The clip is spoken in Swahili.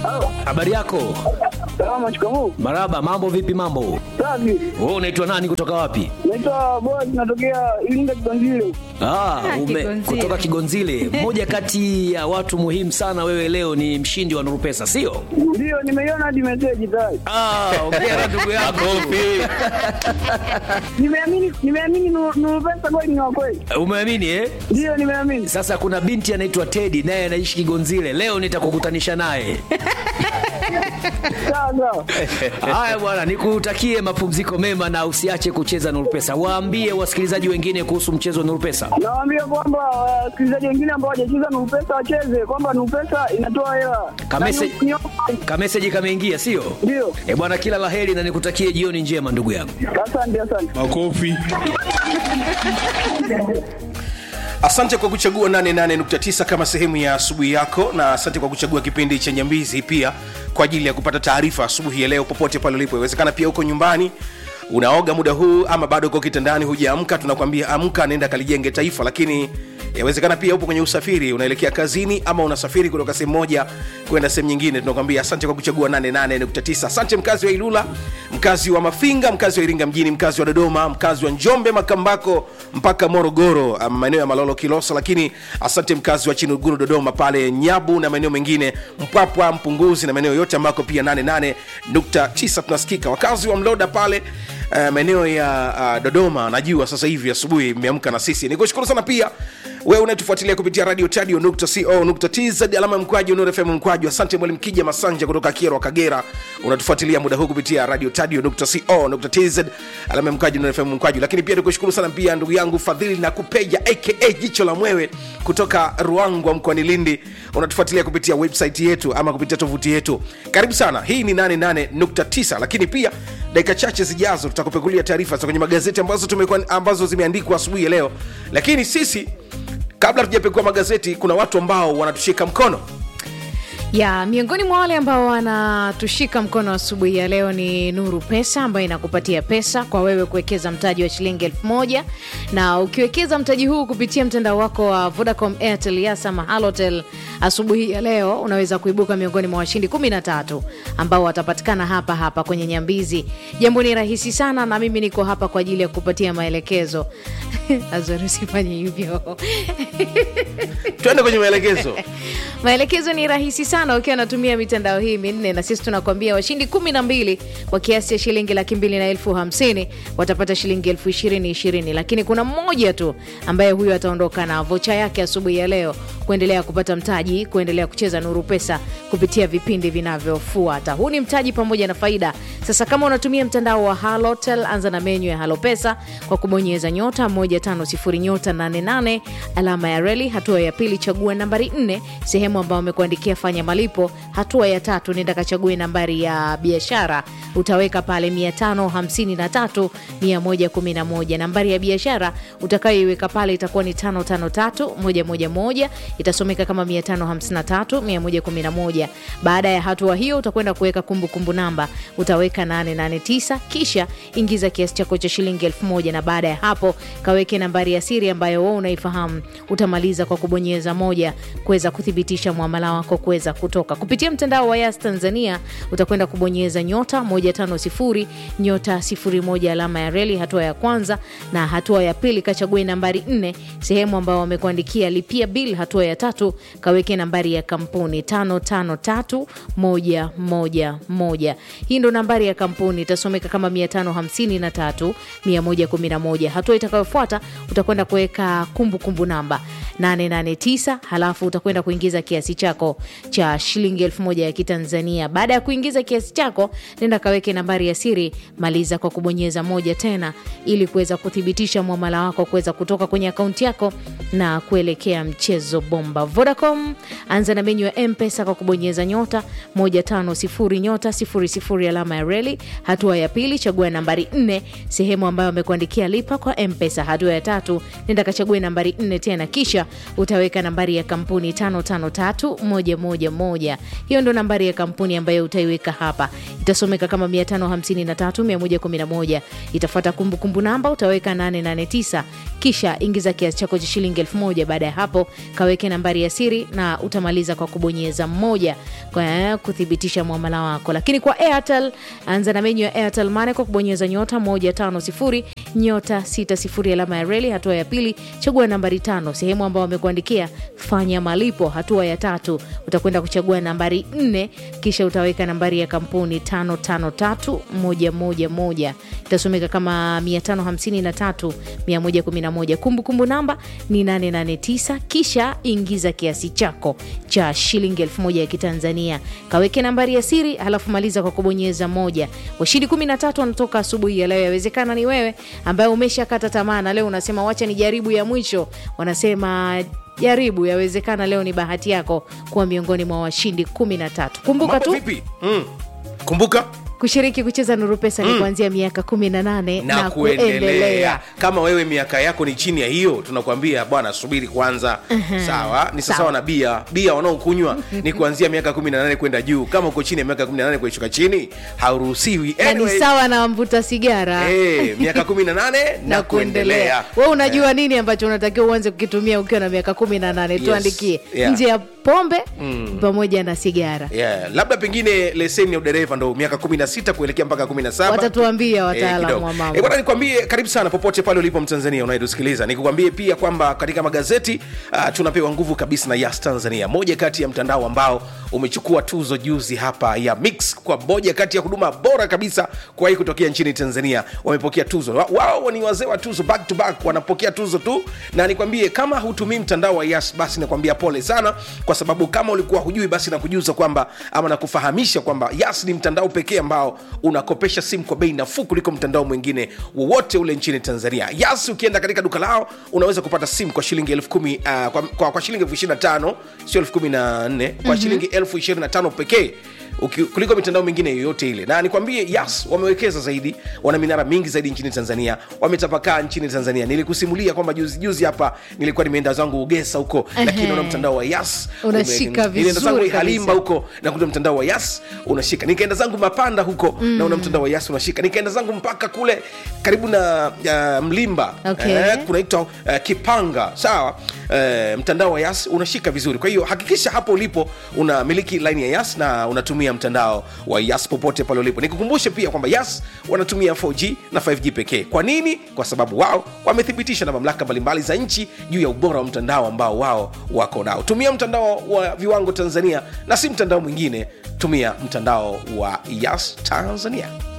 Habari yako? Salama, shikamoo. Maraba, mambo vipi mambo? Safi. Wewe unaitwa nani kutoka wapi? Naitwa Boaz, natokea Iringa Kiganzile. Ah, ume, Kigonzile. kutoka Kigonzile. Mmoja kati ya watu muhimu sana wewe leo ni mshindi wa Nuru Pesa, sio? Ndio, nimeiona hadi meseji tayari. Ah, ongea ndugu yangu. Nimeamini, nimeamini Nuru Nuru pesa kweli ni wa kweli. Umeamini eh? Ndio, nimeamini. Sasa kuna binti anaitwa Teddy naye anaishi Kigonzile. Leo nitakukutanisha naye. Sawa sawa. Haya bwana, nikutakie mapumziko mema na usiache kucheza Nuru Pesa. Waambie wasikilizaji wengine kuhusu mchezo wa Nuru Pesa. Nawaambia kwamba wasikilizaji wengine ambao hawajacheza Nuru pesa wacheze, kwamba Nuru pesa inatoa hela. Kamese- Na ni- ni- Kameseji kameingia, sio? Ndio. Eh bwana, kila laheri na nikutakie jioni njema ndugu yangu. Asante, asante. Makofi. Asante kwa kuchagua 88.9 kama sehemu ya asubuhi yako, na asante kwa kuchagua kipindi cha Nyambizi pia kwa ajili ya kupata taarifa asubuhi ya leo, popote pale ulipo. Inawezekana pia uko nyumbani unaoga muda huu, ama bado uko kitandani hujaamka. Tunakwambia amka, nenda kalijenge taifa. Lakini yawezekana pia upo kwenye usafiri, unaelekea kazini ama unasafiri kutoka sehemu moja kwenda sehemu nyingine. Tunakwambia asante kwa kuchagua 88.9. Asante mkazi wa Ilula, mkazi wa Mafinga, mkazi wa Iringa mjini, mkazi wa Dodoma, mkazi wa Njombe, Makambako mpaka Morogoro, um, maeneo ya Malolo, Kilosa. Lakini asante mkazi wa Chinuguru, Dodoma, pale Nyabu na maeneo mengine, Mpwapwa, Mpunguzi na maeneo yote ambako pia 88.9 tunasikika. Wakazi wa Mloda pale uh, maeneo ya uh, Dodoma, najua sasa hivi asubuhi mmeamka na sisi. Nikushukuru sana pia wewe unayetufuatilia kupitia radio tadio nukta co nukta tz alama ya mkwaju Nuru FM mkwaju. Asante mwalimu Kija Masanja kutoka Kierwa Kagera, unatufuatilia muda huu kupitia radio tadio nukta co nukta tz alama ya mkwaju Nuru FM mkwaju. Lakini pia nikushukuru sana pia ndugu yangu Fadhili na Kupeja aka jicho la mwewe kutoka Ruangwa mkoani Lindi, unatufuatilia kupitia website yetu ama kupitia tovuti yetu. Karibu sana, hii ni 88.9 lakini pia dakika chache zijazo tutakupekulia taarifa za kwenye magazeti ambazo tumekuwa ambazo zimeandikwa asubuhi ya leo, lakini sisi kabla tujapekua magazeti kuna watu ambao wanatushika mkono ya miongoni mwa wale ambao wanatushika mkono asubuhi ya leo ni Nuru Pesa ambayo inakupatia pesa kwa wewe kuwekeza mtaji wa shilingi elfu moja na ukiwekeza mtaji huu kupitia mtandao wako wa Vodacom, Airtel, Yas ama Halotel, asubuhi ya leo unaweza kuibuka miongoni mwa washindi 13 ambao watapatikana hapa hapa kwenye Nyambizi. Jambo ni rahisi sana, na mimi niko hapa kwa ajili ya kupatia maelekezo. Azori, usifanye hivyo. twende kwenye maelekezo Maelekezo ni rahisi sana ukiwa unatumia mitandao hii minne, na sisi tunakwambia washindi kumi na mbili kwa kiasi cha shilingi laki mbili na elfu hamsini watapata shilingi elfu ishirini ishirini, lakini kuna mmoja tu ambaye huyo ataondoka na vocha yake asubuhi ya leo kuendelea kupata mtaji, kuendelea kucheza Nuru Pesa kupitia vipindi vinavyofuata. Huu ni mtaji pamoja na faida. Sasa kama unatumia mtandao wa Halotel, anza na menyu ya Halo Pesa kwa kubonyeza nyota 150 nyota 88 alama ya reli. Hatua ya pili, chagua nambari 4 sehemu ambayo amekuandikia fanya malipo. Hatua ya tatu, nenda kachague nambari ya biashara, utaweka pale 553 111. Nambari ya biashara utakayoiweka pale itakuwa ni 553 111, itasomeka kama 553 111. Baada ya hatua hiyo utakwenda kuweka kumbukumbu namba, utaweka 889 kisha ingiza kiasi chako cha shilingi 1000 na baada ya hapo kaweke nambari ya siri ambayo wewe unaifahamu. Utamaliza kwa kubonyeza moja kuweza kuthibitisha muamala wako kuweza kutoka kupitia mtandao wa Yas Tanzania. Utakwenda kubonyeza nyota 150 nyota 01 alama ya reli, hatua ya kwanza, na hatua ya pili kachague nambari 4 sehemu ambayo wamekuandikia lipia bill. Hatua ya tatu kaweke nambari ya kampuni 553111. Hii ndo nambari ya kampuni itasomeka kama 553 111. Hatua itakayofuata utakwenda kuweka kumbukumbu namba 889 halafu utakwenda kuingiza kiasi chako cha shilingi elfu moja ya Kitanzania. Baada ya kuingiza kiasi chako, nenda kaweke nambari ya siri, maliza kwa kubonyeza moja tena, ili kuweza kuthibitisha mwamala wako kuweza kutoka kwenye akaunti yako na kuelekea mchezo bomba. Vodacom, anza na menyu ya M-Pesa kwa kubonyeza nyota 150 nyota 00 alama ya reli reli hatua ya pili chagua nambari 4 sehemu ambayo amekuandikia lipa kwa mpesa hatua ya tatu nenda kachague nambari 4 tena kisha utaweka nambari ya kampuni 553111 hiyo ndo nambari ya kampuni ambayo utaiweka hapa itasomeka kama 553111 itafuata kumbukumbu namba utaweka 889 kisha ingiza kiasi chako cha shilingi 1000 baada ya hapo kaweke nambari ya siri na utamaliza kwa kubonyeza mmoja kwa kuthibitisha mwamala wako lakini kwa airtel anza na menyu ya airtel mane kwa kubonyeza nyota 150 nyota 60 alama ya reli hatua ya pili chagua nambari tano sehemu ambao wamekuandikia fanya malipo hatua ya tatu utakwenda kuchagua nambari 4 kisha utaweka nambari ya kampuni 553111 itasomeka kama 553111 kumbukumbu namba ni 889 kisha ingiza kiasi chako cha shilingi 1000 ya kitanzania kaweke nambari ya siri halafu maliza kwa kubonyeza moja washindi 13 wanatoka asubuhi ya leo yawezekana ni wewe ambaye umeshakata tamaa na leo unasema wacha ni jaribu ya mwisho wanasema jaribu yawezekana leo ni bahati yako kuwa miongoni mwa washindi 13 kumbuka mambo tu vipi mm. kumbuka kushiriki kucheza nuru pesa ni kuanzia miaka 18 na, na, kuendelea kama wewe miaka yako ni chini ya hiyo tunakwambia bwana subiri kwanza sawa ni sawasawa na bia bia wanaokunywa ni kuanzia miaka 18 kwenda juu kama uko chini ya miaka 18 kuishuka chini hauruhusiwi na ni Anyway, sawa na mvuta sigara eh, miaka 18 na kuendelea we unajua nini ambacho unatakiwa uanze kukitumia ukiwa na miaka 18 Yes. tuandikie Yeah. nje ya pombe pamoja na sigara yeah. labda pengine leseni ya udereva ndo miaka 16 kuelekea mpaka 17 watatuambia Eh, wataalamu kidogo. wa Eh, mambo bwana nikwambie karibu sana popote pale ulipo mtanzania unayetusikiliza nikukwambie pia kwamba katika magazeti uh, tunapewa nguvu kabisa na yas tanzania moja kati ya mtandao ambao umechukua tuzo juzi hapa ya mix kwa moja kati ya huduma bora kabisa kuwahi kutokea nchini tanzania wamepokea tuzo Wa- wao ni wazee wa tuzo back to back wanapokea tuzo tu na nikwambie kama hutumii mtandao wa yas basi nakwambia pole sana kwa sababu kama ulikuwa hujui basi nakujuza kwamba ama nakufahamisha kwamba yas ni mtandao pekee ambao unakopesha simu kwa bei nafuu kuliko mtandao mwingine wowote ule nchini tanzania yas ukienda katika duka lao unaweza kupata simu kwa shilingi elfu kumi uh, kwa, kwa, kwa shilingi elfu ishiri na tano sio elfu kumi na nne kwa mm-hmm. shilingi elfu ishirini na tano pekee Uki, kuliko mitandao mingine yoyote ile na nikwambie yas wamewekeza zaidi wana minara mingi zaidi nchini tanzania wametapakaa nchini tanzania nilikusimulia kwamba juzi juzi hapa nilikuwa nimeenda zangu ugesa huko lakini Ehe. naona mtandao wa yas Unashika ume- nilienda zangu vizuri halimba kabisa. huko nakuta mtandao wa yas unashika nikaenda zangu mapanda huko mm. naona mtandao wa yas unashika nikaenda zangu mpaka kule karibu na uh, mlimba Okay. eh, kunaitwa uh, kipanga sawa uh, mtandao wa yas unashika vizuri kwa hiyo hakikisha hapo ulipo unamiliki line ya yas na unatumia mtandao wa yas popote pale ulipo nikukumbushe pia kwamba yas wanatumia 4g na 5g pekee kwa nini kwa sababu wao wamethibitisha na mamlaka mbalimbali za nchi juu ya ubora wa mtandao ambao wao wako nao tumia mtandao wa viwango tanzania na si mtandao mwingine tumia mtandao wa yas tanzania